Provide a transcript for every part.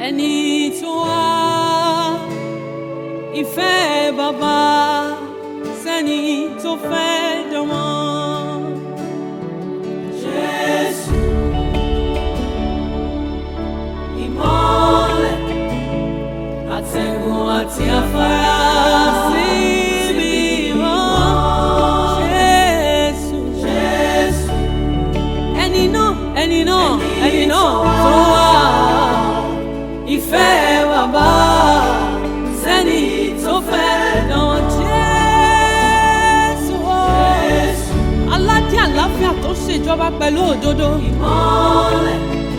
ẹni tó wá ìfẹ́ bàbá sẹ́ni tó fẹ́ dánmọ́. Jésù ìmọ́lẹ̀ àtẹ̀gùn àti afárá síbi mọ́. Jésù Jésù ẹni náà ẹni náà ẹni náà tó wá ìfẹ́ bàbá sẹ́ni tó fẹ́ dán Jésù o. aládé àlàáfíà tó ṣèjọba pẹ̀lú òdodo. ìmọ́lẹ̀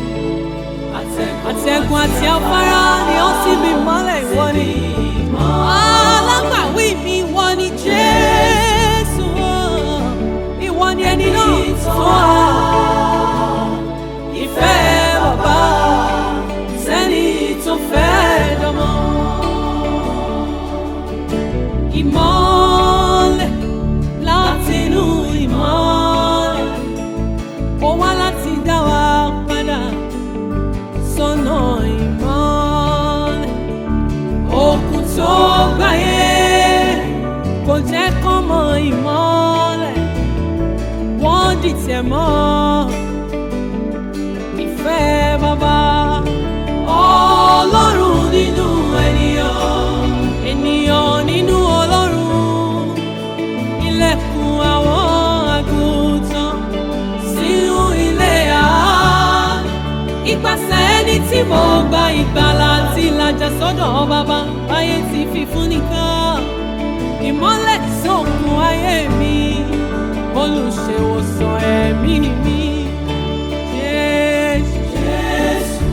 àtẹ̀gùn àti afárá ni ó sì bí mọ́lẹ̀ ìwọ ni. alágbàwí mi ìwọ ni Jésù o. ìwọ ni ẹni náà tó wá ìfẹ́ bàbá sẹ́ni tó fẹ́ dánmọ́. Ìmọ́lẹ̀ látinú ìmọ́lẹ̀, ó wá láti dá wa padà sọ́nà ìmọ́lẹ̀. Òkun tó gbáyé kò jẹ́ kán mọ ìmọ́lẹ̀, wọ́n dìtẹ̀ mọ́ ìfẹ́ bàbá. Ọlọ́run nínú ènìyàn, ènìyàn nínú Ọlọ́run. Ilẹ̀kùn àwọn àgùntàn sínú ilé àánú. Ipasẹ̀ ẹni tí mo gba ìgbàlà àti ìlàjà sọ́dọ̀ bàbá, báyé ti fi fún nìkan. Ìmọ́lẹ̀ sókun ayé mi, olùṣèwòsàn ẹ̀mí mi. Jésù, Jésù.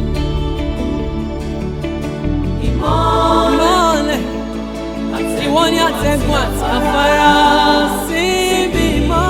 Ìmọ́lẹ̀ ìwọ ni àtẹ̀gùn àti afárá síbi mọ́.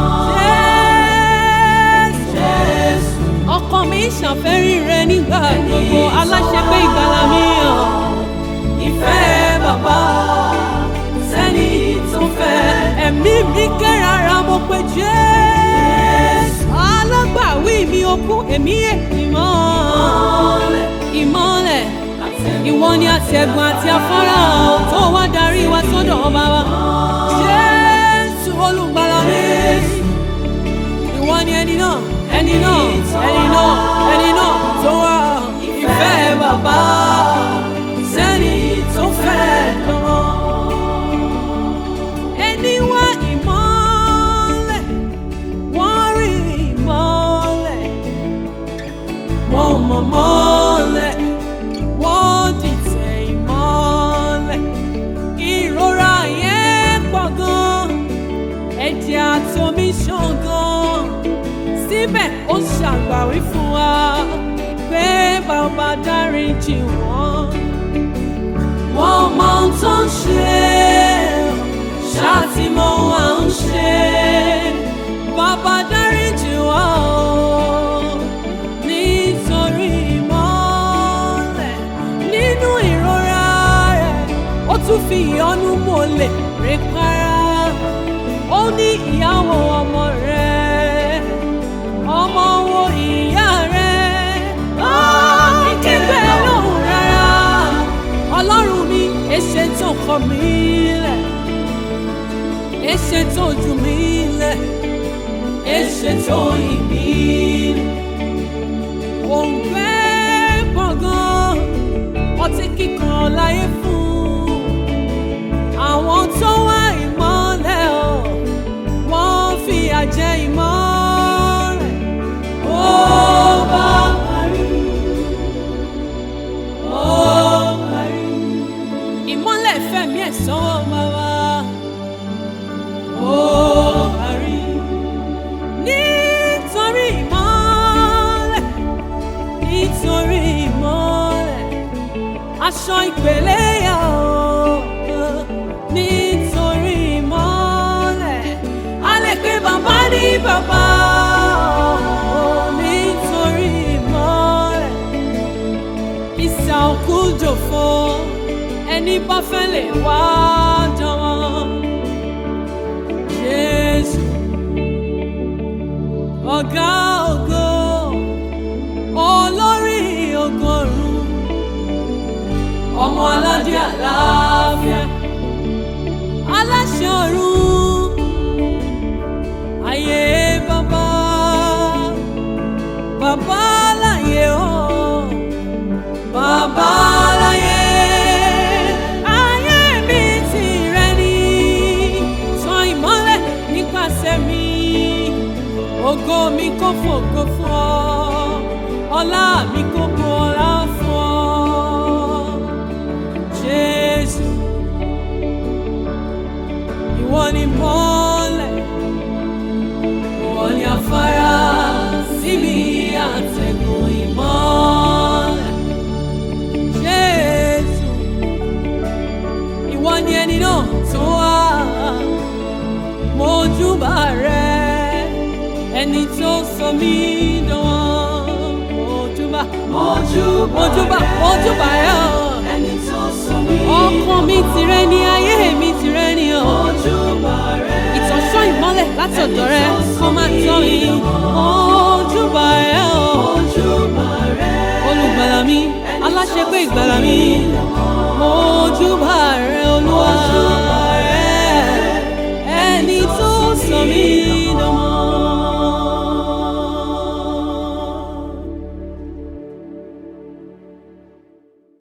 Jésù. Ọkàn mi ṣàfẹ́rí rẹ nígbà gbogbo aláṣẹ pé ìgbàlà mi hàn. Ìfẹ́ bàbá sẹ́ni tó fẹ́. Ẹ̀mí mi kérara mo pe Jésù. Alágbàwí mi okú èmi èmi mọ́. Ìmọ́lẹ̀ ìwọ ni àtẹ̀gùn àti afárá tó wá darí wa sọ́dọ̀ ọba wa. Jésù olùgbàlà mi. Ìwọ ni ẹni náà, ẹni náà, ẹni náà, ẹni náà tó wá ìfẹ́ bàbá sẹ́ni tó fẹ́ dán. Ẹni wá ìmọ́lẹ̀, wọ́n rí ìmọ́lẹ̀, wọ́n mọ̀ mọ́lẹ̀ wọ́n dìtẹ̀ ìmọ́lẹ̀. Ìrora yẹn pọ̀ gan, ẹ̀jẹ̀ àtomi ṣàn gan. Síbẹ̀ ó ṣàgbàwí fún wa pé bàbá dáríjì wọ́n. Wọ́n mọ ohun tó ń ṣe, ṣáàtì mọ ohun à ń ṣe. Bàbá dáríjì wọ́n o, nítorí ìmọ́lẹ̀ nínú ìrora rẹ̀ ó tún fi ìyọ́nú mọ́lẹ̀ rẹ̀ para ó ní ìyàwó ọmọ rẹ̀ ọmọ wo ìyá rẹ̀ ó ní kígbe lóhùn rárá ọlọ́run mi èṣe tó kọ mí lẹ̀ èṣe tó jù mí lẹ̀ èṣe tó yìn mí lẹ̀ òǹgbẹ gbọ̀ngàn ọtí kíkan láyé fún àwọn tó wá ìmọ́lẹ̀ ọ̀ wọ́n fi àjẹ ìmọ́lẹ̀ ó bá parí ó parí ìmọ́lẹ̀ fẹ̀mí ẹ̀ sọ́wọ́ bàbá ó parí nítorí ìmọ́lẹ̀ nítorí ìmọ́lẹ̀ aṣọ ìpèlè yà ó nítorí ìmọ́lẹ̀ a lè pe bàbá ní bàbá ó nítorí ìmọ́lẹ̀ ìsà òkú jòfo ẹni bá fẹ́ lè wá jọ̀wọ́ Jésù ọ̀gá ògo olórí ọgọ́rùn-ún tó sọ mí dán ojúbà Ojúbà ojúbà rẹ. ojúbà rẹ o Ẹni tó sọ mí. ọkàn mi tìrẹ ni ayé mi tìrẹ ni o Ojúbà rẹ. ìtọ́sọ́ ìmọ́lẹ̀ láti ọ̀dọ̀ rẹ kó máa tọ́ mi ojúbà rẹ o Ojúbà rẹ. olùgbàlà mi aláṣepé ìgbàlà mi ojúbà rẹ olúwa rẹ ẹni tó sọ mí